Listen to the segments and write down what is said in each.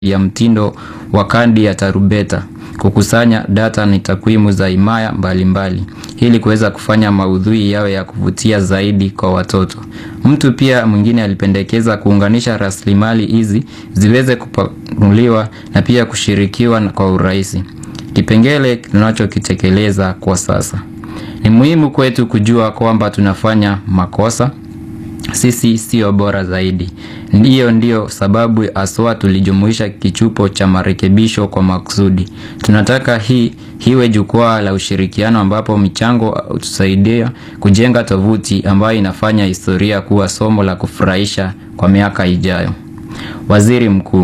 ya mtindo wa kadi ya tarubeta, kukusanya data na takwimu za himaya mbalimbali ili kuweza kufanya maudhui yawe ya kuvutia zaidi kwa watoto. Mtu pia mwingine alipendekeza kuunganisha rasilimali hizi ziweze kupanuliwa na pia kushirikiwa kwa urahisi. Kipengele tunachokitekeleza kwa sasa. Ni muhimu kwetu kujua kwamba tunafanya makosa. Sisi sio bora zaidi. Ndiyo ndiyo sababu haswa tulijumuisha kichupo cha marekebisho kwa makusudi. Tunataka hii iwe jukwaa la ushirikiano ambapo michango hutusaidia kujenga tovuti ambayo inafanya historia kuwa somo la kufurahisha kwa miaka ijayo. Waziri Mkuu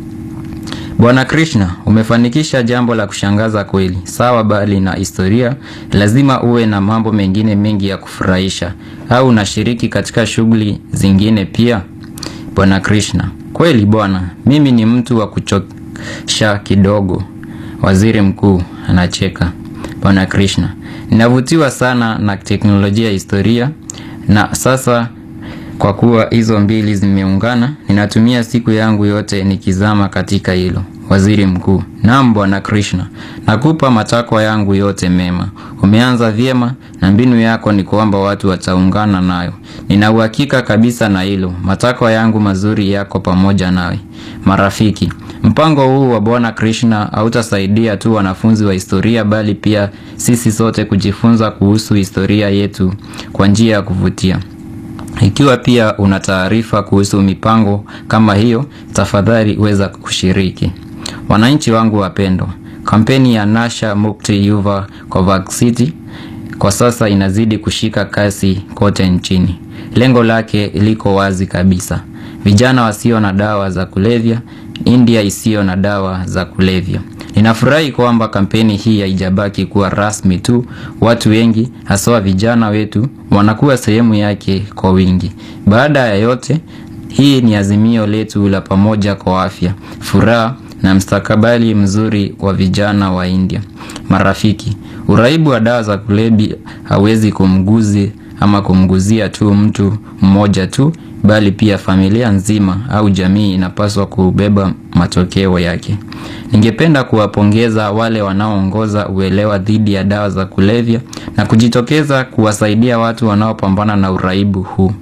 Bwana Krishna, umefanikisha jambo la kushangaza kweli. Sawa, bali na historia lazima uwe na mambo mengine mengi ya kufurahisha. Au unashiriki katika shughuli zingine pia? Bwana Krishna: kweli bwana, mimi ni mtu wa kuchosha kidogo. Waziri Mkuu anacheka. Bwana Krishna: ninavutiwa sana na teknolojia ya historia, na sasa kwa kuwa hizo mbili zimeungana, ninatumia siku yangu yote nikizama katika hilo. Waziri Mkuu: naam Bwana Krishna, nakupa matakwa yangu yote mema. Umeanza vyema na mbinu yako ni kwamba watu wataungana nayo. Nina uhakika kabisa na hilo. Matakwa yangu mazuri yako pamoja nawe. Marafiki, mpango huu wa Bwana Krishna hautasaidia tu wanafunzi wa historia bali pia sisi sote kujifunza kuhusu historia yetu kwa njia ya kuvutia. Ikiwa pia una taarifa kuhusu mipango kama hiyo, tafadhali weza kushiriki. Wananchi wangu wapendwa, kampeni ya Nasha Mukti Yuva Covaxity kwa sasa inazidi kushika kasi kote nchini. Lengo lake liko wazi kabisa: vijana wasio na dawa za kulevya, India isiyo na dawa za kulevya. Ninafurahi kwamba kampeni hii haijabaki kuwa rasmi tu. Watu wengi haswa vijana wetu wanakuwa sehemu yake kwa wingi. Baada ya yote, hii ni azimio letu la pamoja kwa afya, furaha na mstakabali mzuri wa vijana wa India. Marafiki, uraibu wa dawa za kulevya hawezi kumguzi ama kumguzia tu mtu mmoja tu, bali pia familia nzima au jamii inapaswa kubeba matokeo yake. Ningependa kuwapongeza wale wanaoongoza uelewa dhidi ya dawa za kulevya na kujitokeza kuwasaidia watu wanaopambana na uraibu huu.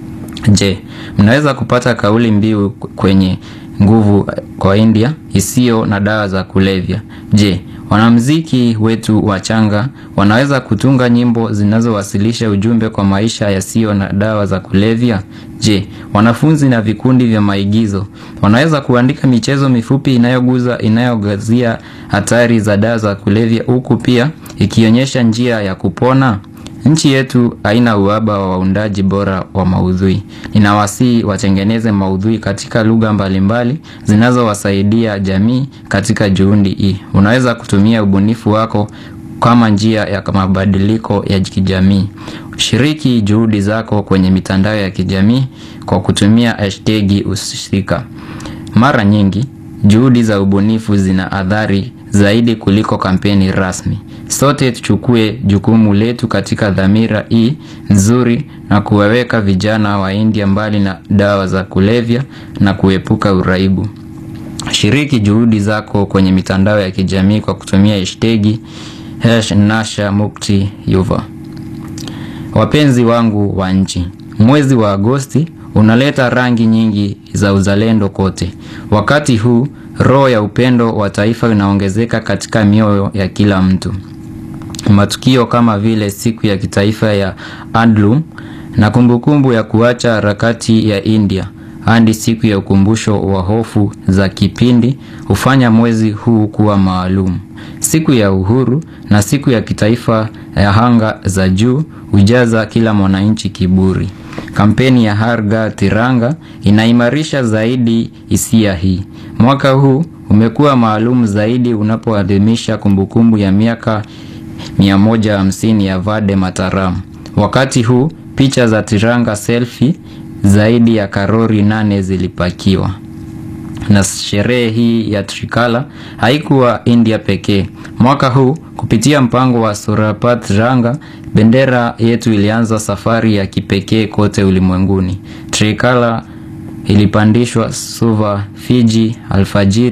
Je, mnaweza kupata kauli mbiu kwenye nguvu kwa India isiyo na dawa za kulevya? Je, wanamuziki wetu wachanga wanaweza kutunga nyimbo zinazowasilisha ujumbe kwa maisha yasiyo na dawa za kulevya? Je, wanafunzi na vikundi vya maigizo wanaweza kuandika michezo mifupi inayoguza inayogazia hatari za dawa za kulevya huku pia ikionyesha njia ya kupona? Nchi yetu haina uhaba wa waundaji bora wa maudhui. Ninawasihi watengeneze maudhui katika lugha mbalimbali zinazowasaidia jamii katika juhudi hii. Unaweza kutumia ubunifu wako kama njia ya mabadiliko ya kijamii. Shiriki juhudi zako kwenye mitandao ya kijamii kwa kutumia hashtagi husika. Mara nyingi juhudi za ubunifu zina athari zaidi kuliko kampeni rasmi. Sote tuchukue jukumu letu katika dhamira hii nzuri na kuwaweka vijana wa India mbali na dawa za kulevya na kuepuka uraibu. Shiriki juhudi zako kwenye mitandao ya kijamii kwa kutumia hashtagi Nasha Mukti Yuva. Wapenzi wangu wa nchi, mwezi wa Agosti unaleta rangi nyingi za uzalendo kote. Wakati huu roho ya upendo wa taifa inaongezeka katika mioyo ya kila mtu. Matukio kama vile siku ya kitaifa ya Handloom na kumbukumbu ya kuacha harakati ya India hadi siku ya ukumbusho wa hofu za kipindi hufanya mwezi huu kuwa maalum. Siku ya uhuru na siku ya kitaifa ya anga za juu hujaza kila mwananchi kiburi. Kampeni ya Har Ghar Tiranga inaimarisha zaidi hisia hii. Mwaka huu umekuwa maalum zaidi unapoadhimisha kumbukumbu ya miaka 150 ya Vande Mataram. Wakati huu picha za Tiranga selfie zaidi ya karori nane zilipakiwa. Na sherehe hii ya Trikala haikuwa India pekee. Mwaka huu kupitia mpango wa Surapat Tiranga, bendera yetu ilianza safari ya kipekee kote ulimwenguni. Trikala ilipandishwa Suva, Fiji alfajiri